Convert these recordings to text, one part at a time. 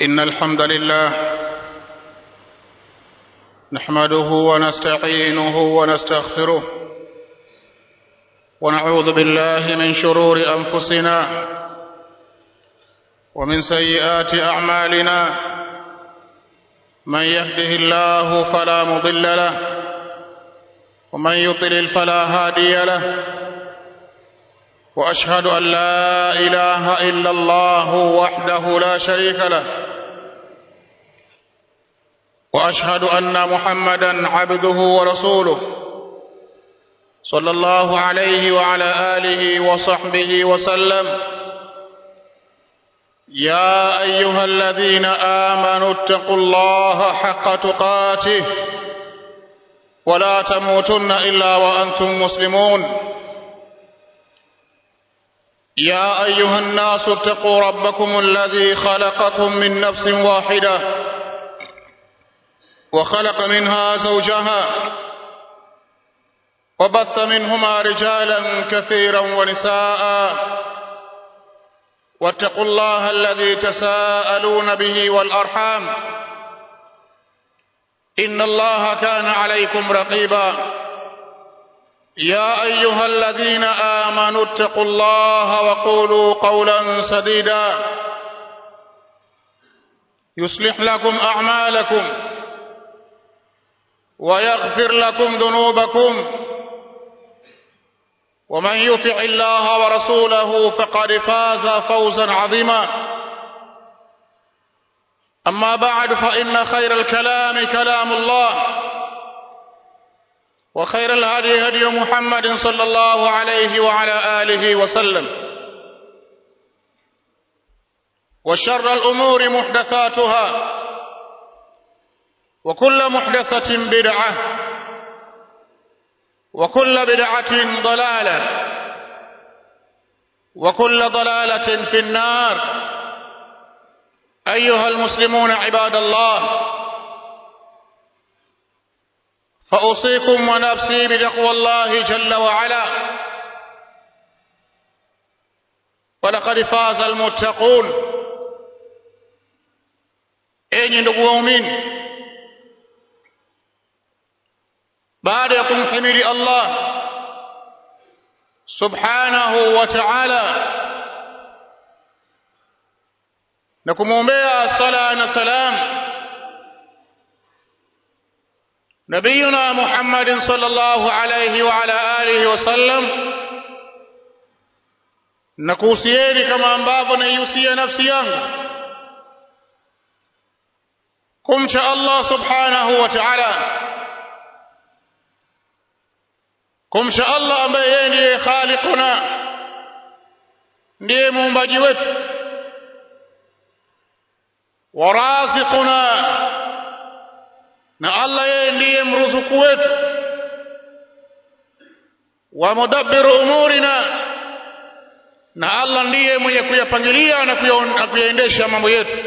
إن الحمد لله نحمده ونستعينه ونستغفره ونعوذ بالله من شرور أنفسنا ومن سيئات أعمالنا من يهده الله فلا مضل له ومن يضلل فلا هادي له واشهد ان لا اله الا الله وحده لا شريك له واشهد ان محمدا عبده ورسوله صلى الله عليه وعلى اله وصحبه وسلم يا ايها الذين امنوا اتقوا الله حق تقاته ولا تموتن الا وانتم مسلمون يا ايها الناس اتقوا ربكم الذي خلقكم من نفس واحده وخلق منها زوجها وبث منهما رجالا كثيرا ونساء واتقوا الله الذي تساءلون به والارحام ان الله كان عليكم رقيبا يا ايها الذين امنوا اتقوا الله وقولوا قولا سديدا يصلح لكم اعمالكم ويغفر لكم ذنوبكم ومن يطع الله ورسوله فقد فاز فوزا عظيما اما بعد فان خير الكلام كلام الله وخير الهدي هدي محمد صلى الله عليه وعلى اله وسلم وشر الامور محدثاتها وكل محدثه بدعه وكل بدعه ضلاله وكل ضلاله في النار ايها المسلمون عباد الله فأوصيكم ونفسي بتقوى الله جل وعلا ولقد فاز المتقون enyi ndugu waumini baada ya kumhimidi allah subhanahu wa taala na kumwombea sala na salam نبينا محمد صلى الله عليه وعلى آله وسلم nakuhusieni kama ambavyo naihusia nafsi yangu kumcha Allah subhanahu wa ta'ala kumcha Allah ambaye yeye ndiye khaliquna ndiye muumbaji wetu wa raziquna na Allah yeye ndiye mruzuku wetu wa mudabbiru umurina na Allah ndiye mwenye kuyapangilia na kuyaendesha mambo yetu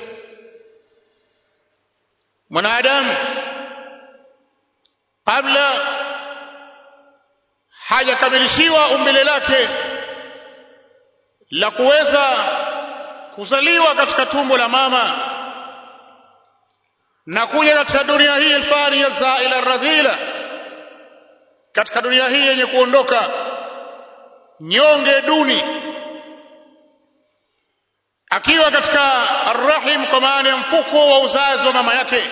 mwanadamu kabla hajakamilishiwa umbile lake la kuweza kuzaliwa katika tumbo la mama na kuja katika dunia hii alfaniya zaila radhila katika dunia hii yenye kuondoka nyonge duni akiwa katika arrahim kwa maana ya mfuko wa uzazi wa mama yake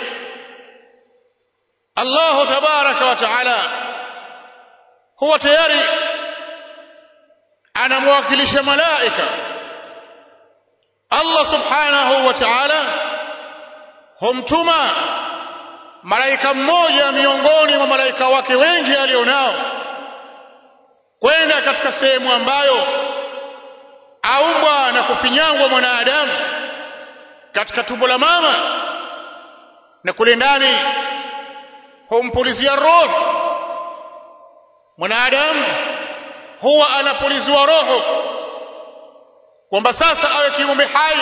Allahu tabaraka wa taala huwa tayari anamwakilisha malaika Allah subhanahu wa ta'ala humtuma malaika mmoja miongoni mwa malaika wake wengi alionao kwenda katika sehemu ambayo aumbwa na kufinyangwa mwanadamu katika tumbo la mama na kule ndani humpulizia roho mwanadamu huwa anapuliziwa roho kwamba sasa awe kiumbe hai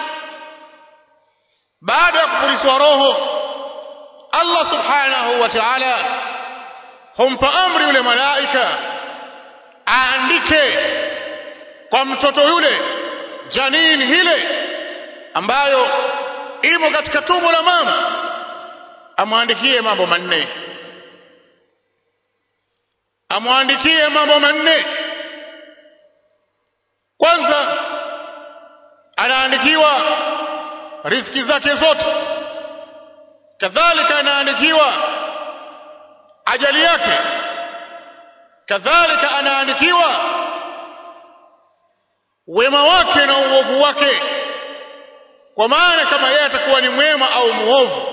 baada ya kupulizwa roho Allah subhanahu wa ta'ala humpa amri yule malaika aandike kwa mtoto yule janini hile ambayo imo katika tumbo la mama amwandikie mambo manne amwandikie mambo manne kwanza anaandikiwa riziki zake zote kadhalika anaandikiwa ajali yake kadhalika anaandikiwa wema wake na uovu wake kwa maana kama yeye atakuwa ni mwema au muovu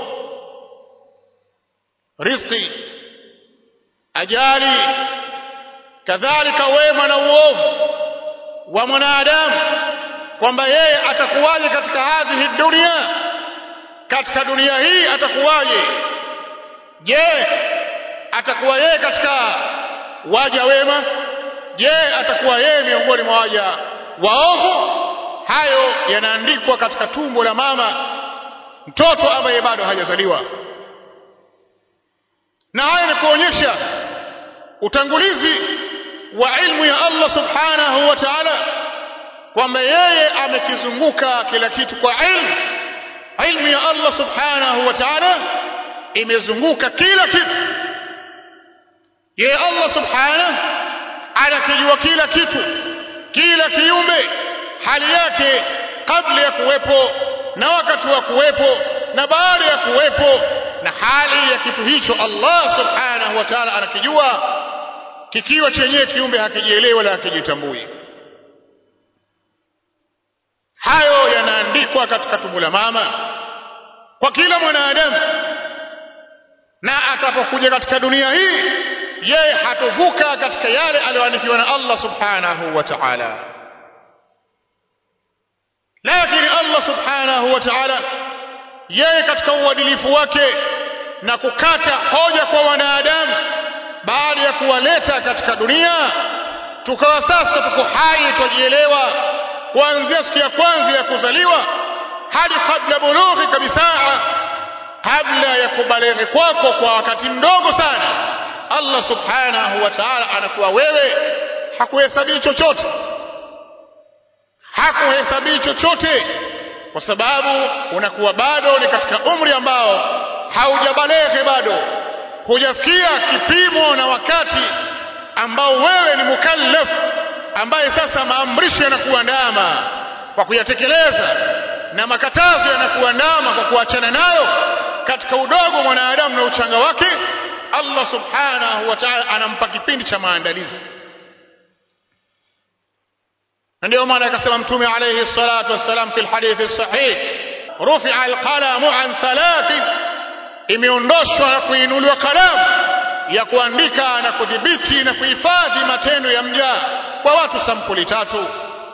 riziki ajali kadhalika wema na uovu wa mwanadamu kwamba yeye atakuwaje katika hadhihi dunia katika dunia hii atakuwaje je atakuwa yeye katika waja wema je atakuwa yeye miongoni mwa waja waovu hayo yanaandikwa katika tumbo la mama mtoto ambaye bado hajazaliwa na haya ni kuonyesha utangulizi wa ilmu ya Allah subhanahu wa ta'ala kwamba yeye amekizunguka kila kitu kwa ilmu ilmu ya Allah subhanahu wa ta'ala imezunguka kila kitu yeye Allah subhanahu anakijua kila kitu kila kiumbe hali yake kabla ya kuwepo na wakati wa kuwepo na baada ya kuwepo na hali ya kitu hicho Allah subhanahu wa ta'ala anakijua kikiwa chenyewe kiumbe hakijielewi wala hakijitambui hayo yanaandikwa katika tumbo la mama kwa kila mwanadamu na atakapokuja katika dunia hii yeye hatovuka katika yale aliyoandikiwa na Allah subhanahu wa ta'ala lakini Allah subhanahu wa ta'ala yeye katika uadilifu wake na kukata hoja kwa wanadamu baada ya kuwaleta katika dunia tukawa sasa tuko hai twajielewa kuanzia siku ya kwanza ya kuzaliwa hadi kabla bulughi kabisa kabla ya kubaleghe kwako kwa wakati mdogo sana Allah subhanahu wa ta'ala anakuwa wewe hakuhesabii chochote hakuhesabii chochote kwa sababu unakuwa bado ni katika umri ambao haujabaleghe bado hujafikia kipimo na wakati ambao wewe ni mukallaf ambaye sasa maamrisho yanakuandama kwa kuyatekeleza na makatazo yanakuandama kwa kuachana nayo katika udogo mwanadamu na uchanga wake Allah subhanahu wa ta'ala anampa kipindi cha maandalizi na ndio maana akasema mtume alayhi salatu wassalam fi alhadithi sahih rufi'a alqalamu an thalath imeondoshwa na kuinuliwa kalamu ya kuandika na kudhibiti na kuhifadhi matendo ya mja kwa watu sampuli tatu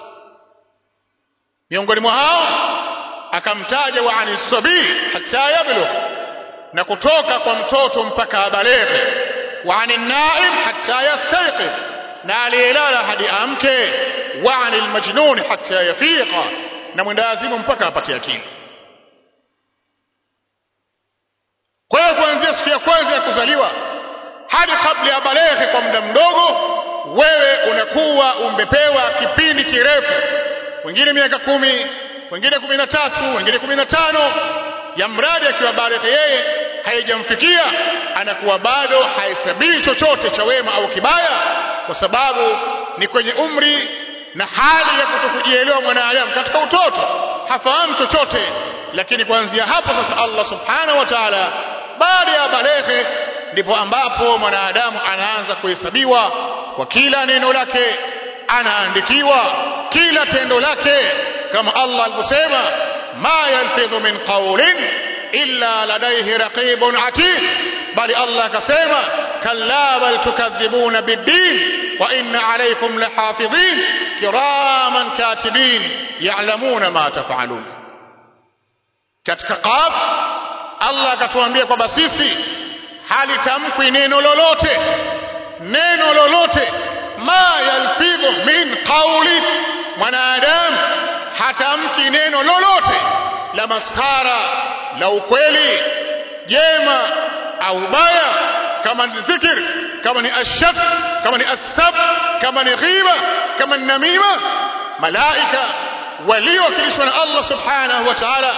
miongoni mwa hao akamtaja wa ani sabii hata yablugh na kutoka kwa mtoto mpaka abaleghe wa ani naim hata yastayqidh na aliyelala hadi amke wa ani almajnun hata yafiqa na mwendawazimu mpaka apate akili kwa hiyo kuanzia siku ya kwanza ya kuzaliwa hadi kabla ya baleghe kwa muda mdogo wewe unakuwa umepewa kipindi kirefu wengine miaka kumi wengine kumi na tatu wengine kumi na tano ya mradi akiwa baleghe yeye haijamfikia anakuwa bado hahesabii chochote cha wema au kibaya kwa sababu ni kwenye umri na hali ya kutokujielewa mwanadamu katika utoto hafahamu chochote lakini kuanzia hapo sasa Allah subhanahu wa ta'ala baada ya baleghe ndipo ambapo mwanadamu anaanza kuhesabiwa kwa kila neno lake anaandikiwa kila tendo lake kama Allah alivyosema ma yalfidhu min qawlin illa ladayhi raqibun atid bali Allah akasema kalla bal tukadhibuna biddin wa inna alaykum lahafidhin kiraman katibin ya'lamuna ma taf'alun katika qaf Allah akatuambia kwamba sisi halitamkwi neno lolote neno lolote ma yalfidhu min qawli mwanadamu hatamki neno lolote la maskara la ukweli jema au baya kama ni dhikr kama ni ashaf kama ni asab kama ni ghiba kama ni namima malaika waliowakilishwa na Allah subhanahu wa ta'ala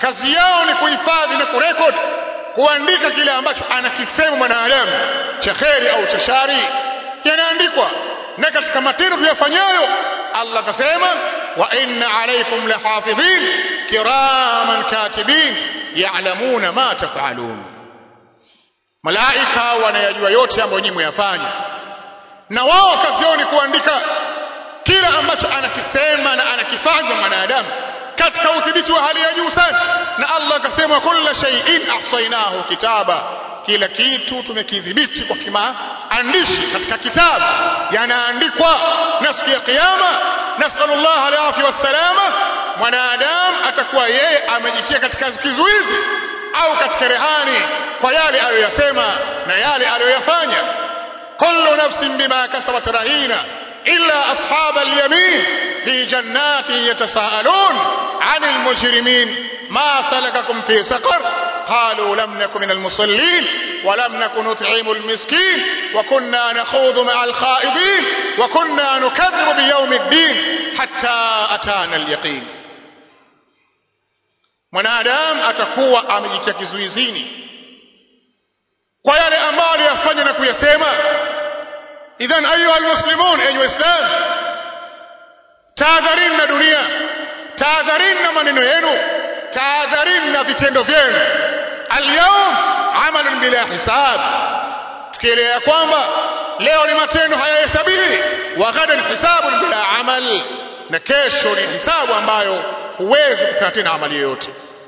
kazi yao ni kuhifadhi na kurekodi kuandika kile ambacho anakisema mwanadamu cha kheri au cha shari yanaandikwa na katika matendo tuyafanyayo Allah akasema wa inna alaykum lahafidhin kiraman katibin ya'lamuna ma taf'alun malaika wanayajua yote ambayo nyinyi mwayafanya na wao kazi yao ni kuandika kila ambacho anakisema na anakifanya mwanadamu katika udhibiti wa hali ya juu sana na Allah akasema kulla shay'in ahsaynahu kitaba kila kitu tumekidhibiti kwa kimaandishi katika kitabu yanaandikwa na siku ya kiyama nasallallahu alaihi wassalama mwanadamu atakuwa yeye amejitia katika kizuizi au katika rehani kwa yale aliyoyasema na yale aliyoyafanya kullu nafsin bima kasabat rahina إلا أصحاب اليمين في جنات يتساءلون عن المجرمين ما سلككم في سقر قالوا لم نكن من المصلين ولم نكن نطعم المسكين وكنا نخوض مع الخائضين وكنا نكذب بيوم الدين حتى أتانا اليقين mwanadamu atakuwa amejitia kizuizini kwa yale ambayo aliyafanya na kuyasema idhan ayuha almuslimun enyi waislam tahadharini na dunia tahadharini na maneno yenu tahadharini na vitendo vyenu alyawm amalun bila hisab tukielea kwamba leo ni matendo hayahesabiwi wa ghadan hisabun bila amal na kesho ni hisabu ambayo huwezi kufanya tena amali yoyote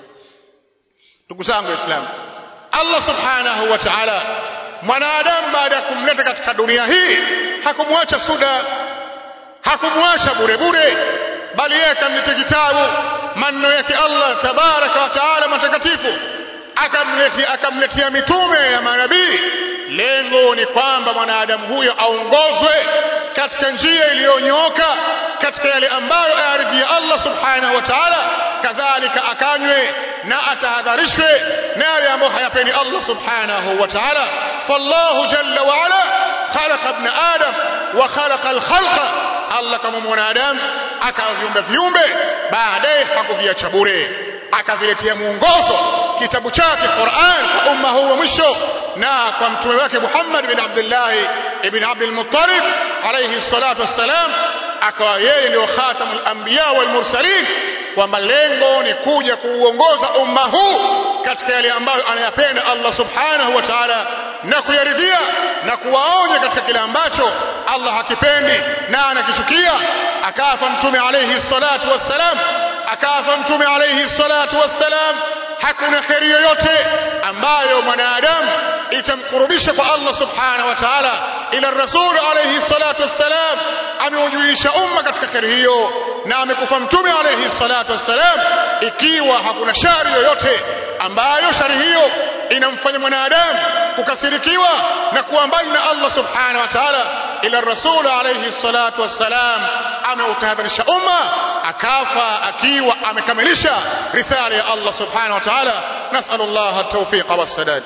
ndugu zangu waislamu allah subhanahu wa ta'ala mwanadamu baada ya kumleta katika dunia hii hakumwacha suda hakumwacha bure bure bali yeye akamletea kitabu maneno yake Allah tabaraka wa taala matakatifu akamletea akamletea mitume ya manabii lengo ni kwamba mwanadamu huyo aongozwe katika njia iliyonyooka katika yale ambayo ayaridhia Allah subhanahu wa ta'ala kadhalika akanywe na atahadharishwe na yale ambayo hayapendi Allah subhanahu wa ta'ala fallahu jalla wa ala khalaqa ibn adam wa khalaqa al-khalqa Allah kama mwanadamu akaviumba viumbe baadaye hakuviacha bure akaviletea mwongozo kitabu chake Qur'an kwa umma huu wa mwisho na kwa mtume wake Muhammad bin Abdullah ibn Abdul Muttalib alayhi salatu wassalam akawa yeye ndio khatamul anbiya wal mursalin kwamba lengo ni kuja kuuongoza umma huu katika yale ambayo anayapenda Allah subhanahu wa ta'ala na kuyaridhia na kuwaonya katika kile ambacho Allah hakipendi na anakichukia akafa mtume alayhi salatu wassalam akafa mtume alayhi salatu wassalam hakuna kheri yoyote ambayo mwanadamu itamkurubisha kwa Allah subhanahu wa ta'ala ila rasul alayhi salatu wassalam ameujulisha umma katika kheri hiyo na amekufa mtume alayhi salatu wassalam ikiwa hakuna shari yoyote ambayo shari hiyo inamfanya mwanadamu kukasirikiwa na kuwa mbali na Allah subhanahu wa ta'ala ila rasul alayhi salatu wassalam ameutahadharisha umma akafa akiwa amekamilisha risala ya Allah subhanahu wa ta'ala nas'alullah at-tawfiq was-sadad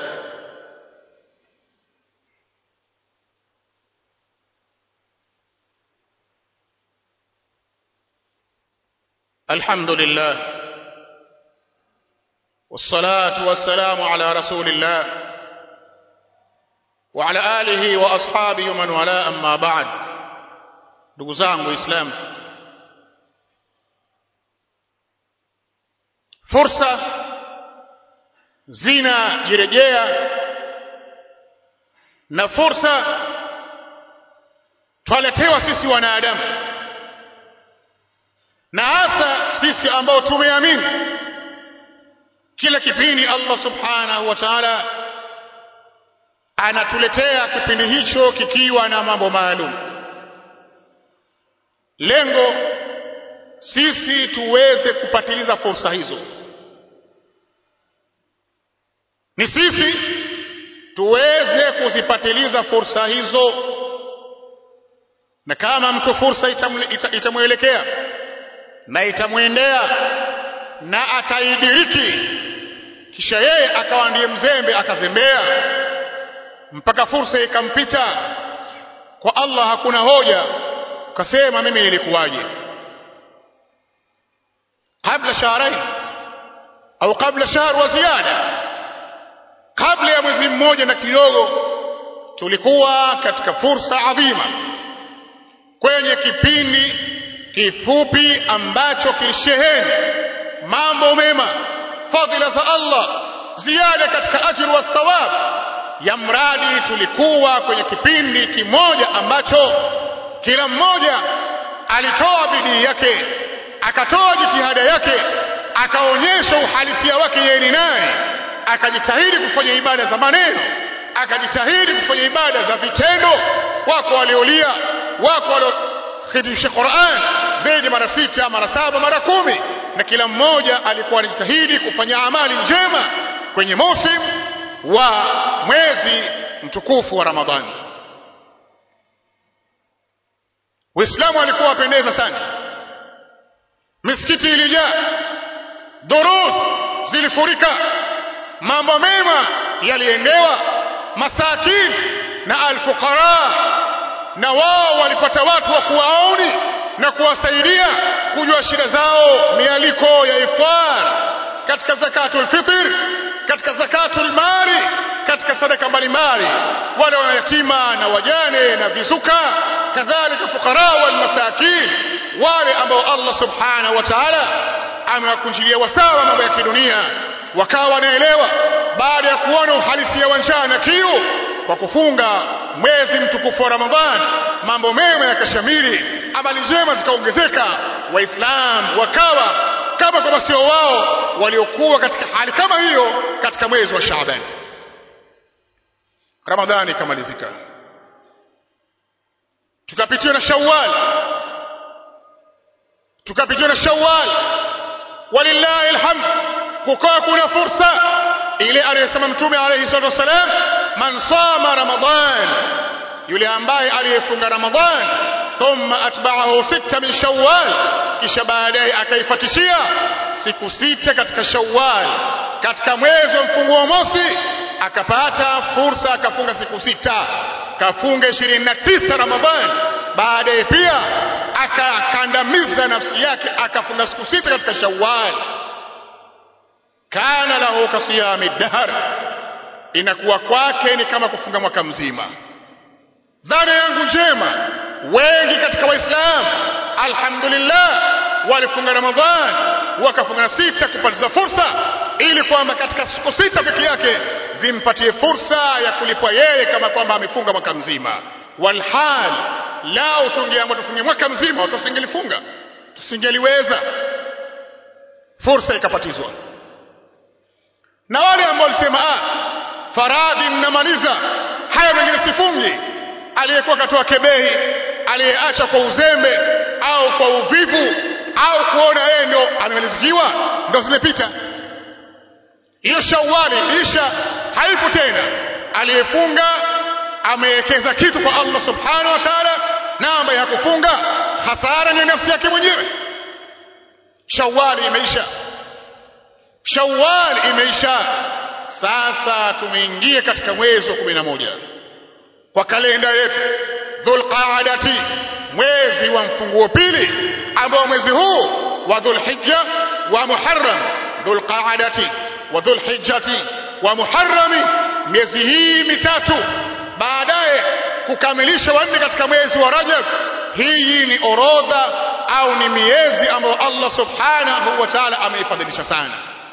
الحمد لله والصلاة والسلام على رسول الله وعلى آله وأصحابه ومن والاه أما بعد ndugu zangu waislamu fursa zinajirejea na fursa twaletewa sisi wanadamu na hasa sisi ambao tumeamini kila kipindi Allah subhanahu wa ta'ala anatuletea kipindi hicho kikiwa na mambo maalum lengo sisi tuweze kupatiliza fursa hizo ni sisi tuweze kuzipatiliza fursa hizo na kama mtu fursa itamwelekea na itamwendea na ataidiriki kisha yeye akawa ndiye mzembe akazembea mpaka fursa ikampita kwa Allah hakuna hoja ukasema mimi ilikuwaje kabla shahrain au kabla shahr wa ziada kabla ya mwezi mmoja na kidogo tulikuwa katika fursa adhima kwenye kipindi kifupi ambacho kilisheheni mambo mema fadhila za Allah ziada katika ajru wa thawab ya mradi tulikuwa kwenye kipindi kimoja ambacho kila mmoja alitoa bidii yake akatoa jitihada yake akaonyesha uhalisia wake yeye ni naye akajitahidi kufanya ibada za maneno akajitahidi kufanya ibada za vitendo wako waliolia wako waliokhidhisha Qur'an zaidi mara sita mara saba mara kumi na kila mmoja alikuwa anajitahidi kufanya amali njema kwenye mosim wa mwezi mtukufu wa Ramadhani Waislamu walikuwa wapendeza sana misikiti ilijaa durus zilifurika mambo mema yaliendewa masakin na alfuqara na wao walipata watu wa kuwaoni na kuwasaidia kujua shida zao mialiko ya iftar katika zakatul fitr katika zakatul mali katika sadaka mbalimbali wale wayatima na wajane na vizuka kadhalika fuqara wal masakin wale ambao Allah subhanahu wa ta'ala amewakunjilia wasawa mambo ya kidunia wakawa wanaelewa baada ya kuona uhalisia wa njaa na kiu kwa kufunga mwezi mtukufu wa Ramadhan mambo mema yakashamiri amali njema zikaongezeka waislamu wakawa kama kwamba sio wao waliokuwa katika hali kama hiyo katika mwezi wa Shaaban Ramadhani ikamalizika tukapitiwa na Shawwal tukapitiwa na Shawwal walillahi alhamd kukawa kuna fursa ile aliyosema mtume alayhi salatu wasalam man sama ramadan yule ambaye aliyefunga ramadan thumma atba'ahu sita min shawwal kisha baadaye akaifatishia siku sita katika shawwal katika mwezi wa mfunguo mosi akapata fursa akafunga siku sita kafunga 29 ramadhan baadaye pia akakandamiza nafsi yake akafunga siku sita katika shawwal kana lahu kasiyami dahr inakuwa kwake ni kama kufunga mwaka mzima dhana yangu njema wengi katika waislamu alhamdulillah walifunga ramadhan wakafunga na sita kupatiza fursa ili kwamba katika siku sita peke yake zimpatie fursa ya kulipwa yeye kama kwamba amefunga mwaka mzima walhal lao tungeamua tufunge mwaka mzima watu wasingelifunga tusingeliweza fursa ikapatizwa na wale ambao walisema ah faradhi mnamaliza haya mengine sifungi aliyekuwa katoa kebehi aliyeacha kwa uzembe au kwa uvivu au kuona yeye ndio amemalizikiwa ndio zimepita hiyo shawali isha haipo tena aliyefunga amewekeza kitu kwa Allah subhanahu wa ta'ala na ambaye hakufunga hasara ni nafsi yake mwenyewe shawali imeisha shawali imeisha sasa tumeingia katika mwezi wa kumi na moja kwa kalenda yetu dhulqaadati mwezi wa mfunguo pili ambao mwezi huu wa dhulhijja wa muharram dhulqaadati wa dhulhijjati wa muharrami miezi hii mitatu baadaye kukamilisha wanne katika mwezi wa rajab hii ni orodha au ni miezi ambayo Allah subhanahu wa ta'ala ameifadhilisha sana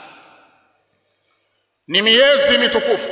ni miezi mitukufu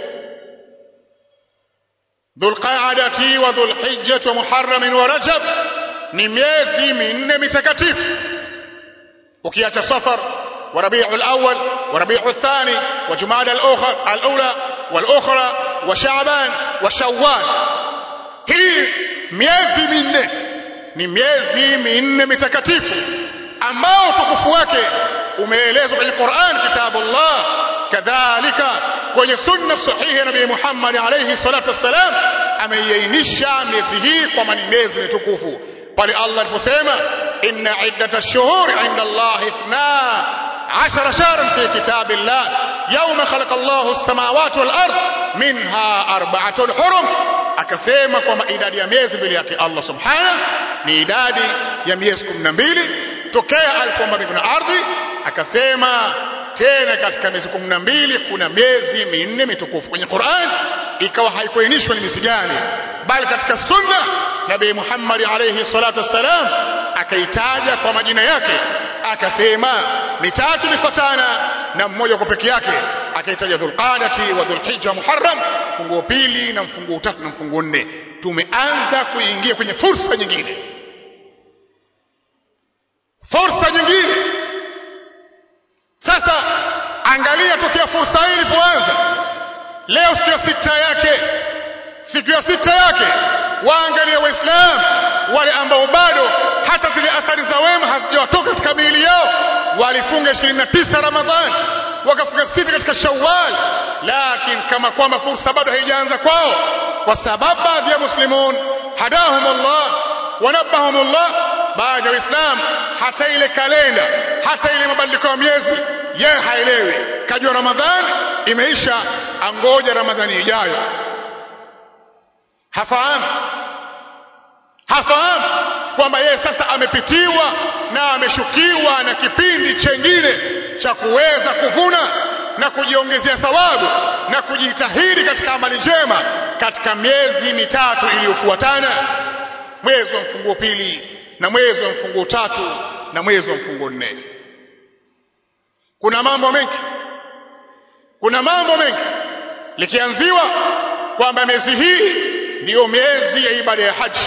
dhulqaadati wa dhulhijjati wa muharram wa rajab ni miezi minne mitakatifu ukiacha safar wa rabiul awwal wa rabiul thani wa jumada al-ula wal-ukhra wa sha'ban wa shawwal hii miezi minne ni miezi minne mitakatifu ambao utukufu wake umeelezwa kwenye Qur'an kitabullah kadhalika kwenye sunna sahihi ya Nabii Muhammad alayhi salatu wassalam ameiainisha miezi hii kwamba ni miezi mitukufu pale Allah aliposema inna iddata ash-shuhur 'inda Allah ithna عشر شهرا في كتاب الله يوم خلق الله السماوات والأرض منها أربعة حرم akasema kwamba idadi ya miezi mbele yake Allah subhanahu ni idadi ya miezi kumi na mbili tokea alipoumba mbingu na ardhi akasema tena katika miezi kumi na mbili kuna miezi minne mitukufu kwenye Qur'an ikawa haikuainishwa ni miezi gani bali katika sunna nabii Muhammad alayhi salatu wassalam akaitaja kwa majina yake akasema mitatu mifatana na mmoja kwa peke yake akaitaja dhulqadati wa dhulhijja muharram mfunguo pili na mfunguo tatu na mfunguo nne tumeanza kuingia kwenye fursa nyingine fursa nyingine sasa angalia tokea fursa hii ilipoanza leo siku ya sita yake siku ya sita yake waangalia waislamu wale ambao bado hata zile athari za wema hazijawatoka katika miili yao walifunga 29 ramadhani wakafunga sita katika shawwal lakini kama kwamba fursa bado haijaanza kwao kwa sababu baadhi ya muslimun hadahum Allah wanabahum Allah baadhi ya waislamu hata ile kalenda hata ile mabadiliko ya miezi yeye haelewi kajua ramadhani imeisha angoja ramadhani ijayo hafahamu hafahamu kwamba yeye sasa amepitiwa na ameshukiwa na kipindi chengine cha kuweza kuvuna na kujiongezea thawabu na kujitahidi katika amali njema katika miezi mitatu iliyofuatana mwezi wa mfunguo pili na mwezi wa mfunguo tatu na mwezi wa mfunguo nne kuna mambo mengi kuna mambo mengi likianziwa kwamba miezi hii ndiyo miezi ya ibada ya haji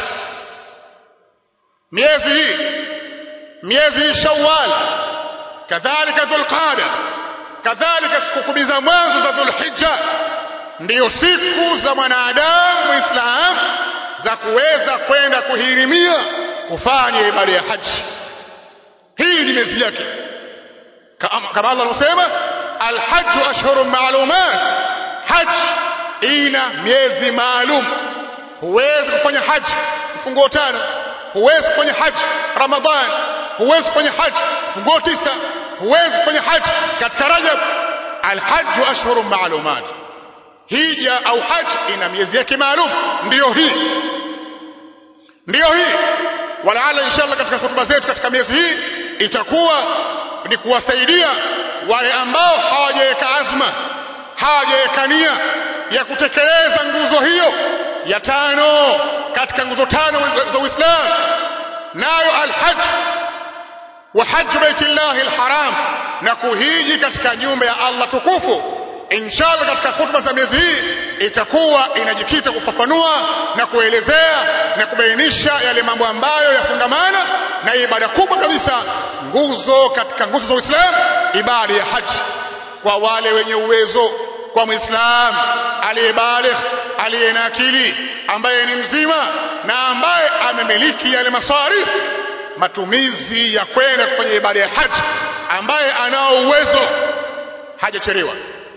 miezi hii miezi hii shawwal kadhalika dhulqada kadhalika siku kumi za mwanzo za dhulhijja ndiyo siku za mwanadamu muislamu za kuweza kwenda kuhirimia kufanya ibada ya haji hii ni miezi yake kama Allah alivyosema alhajju ashhurun maalumat haji ina miezi maalum huwezi kufanya haji mfunguo tano huwezi kufanya haji ramadhan huwezi kufanya haji mfunguo tisa huwezi kufanya haji katika rajab alhajju ashhurun maalumat hija au haji ina miezi yake maalum ndiyo hii ndiyo hii walaala inshallah katika hutuba zetu katika miezi hii itakuwa ni kuwasaidia wale ambao hawajaweka azma hawajaweka nia ya kutekeleza nguzo hiyo ya tano katika nguzo tano za Uislamu nayo alhaj wa hajj baitillahi alharam na kuhiji katika nyumba ya Allah tukufu inshallah katika hutuba za miezi hii itakuwa inajikita kufafanua na kuelezea na kubainisha yale mambo ambayo yafungamana na ibada kubwa kabisa nguzo katika nguzo za Uislamu ibada ya haji kwa wale wenye uwezo kwa muislamu aliyebaligh aliye na akili ambaye ni mzima na ambaye amemiliki yale masarifu matumizi ya kwenda kwenye ibada ya haji ambaye anao uwezo hajachelewa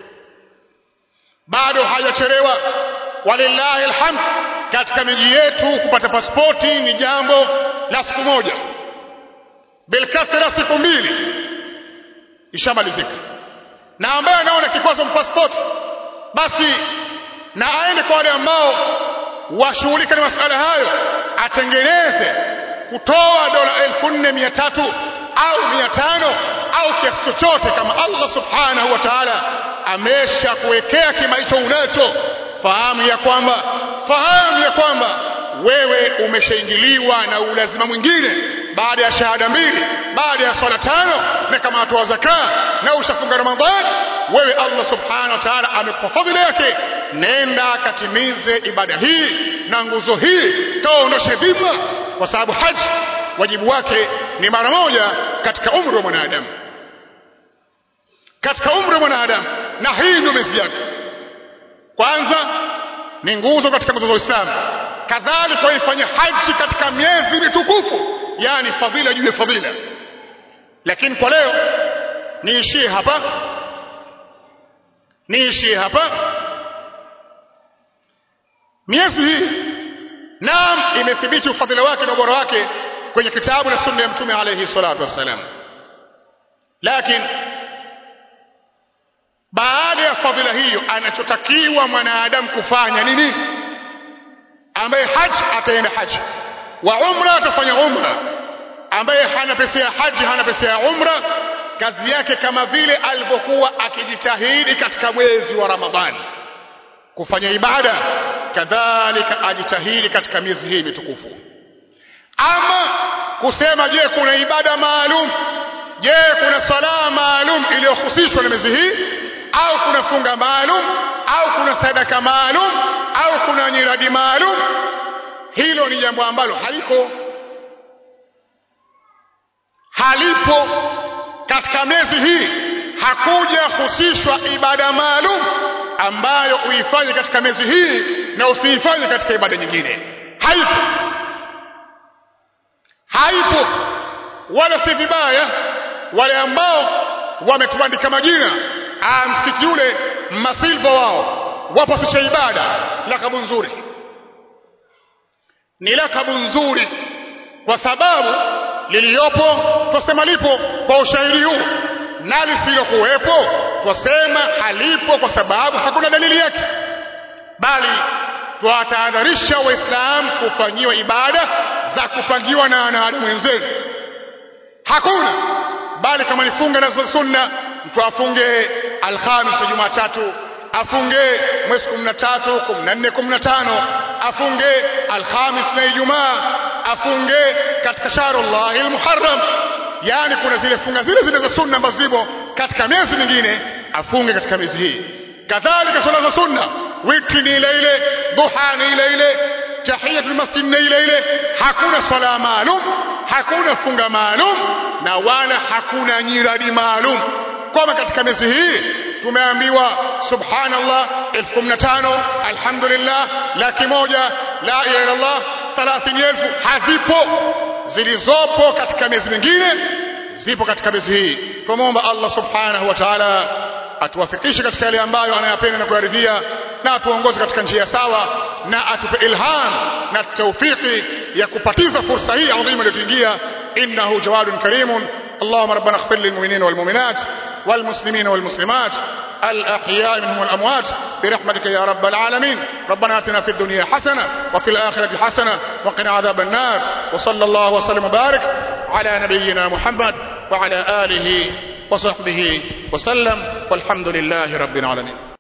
bado hajachelewa walillahi alhamd katika miji yetu kupata pasipoti ni jambo la siku moja bilkathra siku mbili ishamalizika na ambaye anaona kikwazo mpasipoti basi na aende kwa wale ambao washughulika na masala hayo atengeneze kutoa dola elfu nne mia tatu au mia tano au kiasi chochote kama Allah subhanahu wa ta'ala amesha kuwekea kima hicho unacho fahamu ya kwamba fahamu ya kwamba wewe umeshaingiliwa na ulazima mwingine baada ya shahada mbili baada ya swala tano na kama watoa zaka na ushafunga ramadhan wewe Allah subhanahu wa ta'ala amekupa fadhila yake nenda katimize ibada hii na nguzo hii kaondoshe dhima kwa sababu haji wajibu wake ni mara moja katika umri wa mwanadamu katika umri wa mwanadamu na hii ndio miezi yake kwanza ni nguzo katika nguzo za Uislamu kadhalika waifanya haji katika miezi mitukufu yani fadhila juu ya fadhila lakini kwa leo niishie hapa niishie hapa miezi hii naam imethibiti ufadhila wake na ubora wake kwenye kitabu na sunna ya mtume alayhi salatu wassalam lakini baada ya fadhila hiyo anachotakiwa mwanadamu kufanya ni nini ambaye haji ataenda haji wa umra atafanya umra ambaye hana pesa ya haji hana pesa ya umra kazi yake kama vile alivyokuwa akijitahidi katika mwezi wa Ramadhani kufanya ibada kadhalika ajitahidi katika miezi hii mitukufu ama kusema je kuna ibada maalum je kuna sala maalum iliyohusishwa na miezi hii au kuna funga maalum au kuna sadaka maalum au kuna nyiradi maalum hilo ni jambo ambalo haliko halipo katika miezi hii hakuja husishwa ibada maalum ambayo uifanye katika miezi hii na usiifanye katika ibada nyingine haipo haipo wala si vibaya wale ambao wametubandika majina ah msikiti ule masilva wao wapasisha ibada lakabu nzuri ni lakabu nzuri kwa sababu liliyopo twasema lipo kwa ushahidi huu na lisilokuwepo twasema halipo kwa sababu hakuna dalili yake bali twatahadharisha waislamu kufanyiwa ibada za kupangiwa na wanadamu wenzenu hakuna bali kama ni funga na sunna mtu afunge alhamis ya jumatatu afunge mwezi kumi na tatu kumi na nne kumi na tano afunge alhamis na ijumaa afunge katika shahrullahi lmuharram yaani kuna zile funga zile zile za sunna ambazo zipo katika miezi mingine afunge katika miezi hii kadhalika swala za sunna witri ni ile ile duha ni ile ile tahiyatul masjid ni ile ile hakuna swala maalum hakuna funga maalum na wala hakuna nyiradi maalum kwamba katika miezi hii tumeambiwa subhanallah elfu kumi na tano alhamdulillah laki moja la ilaha illallah thalathini elfu hazipo zilizopo katika miezi mingine zipo katika miezi hii twamwomba allah subhanahu wa taala atuwafikishe katika yale ambayo anayapenda na kuyaridhia na atuongoze katika njia sawa na atupe ilham na taufiki ya kupatiza fursa hii adhima iliyotuingia innahu jawadun karimun اللهم ربنا اغفر للمؤمنين والمؤمنات والمسلمين والمسلمات الأحياء منهم والأموات برحمتك يا رب العالمين ربنا آتنا في الدنيا حسنة وفي الآخرة حسنة وقنا عذاب النار وصلى الله وسلم وبارك على نبينا محمد وعلى آله وصحبه وسلم والحمد لله رب العالمين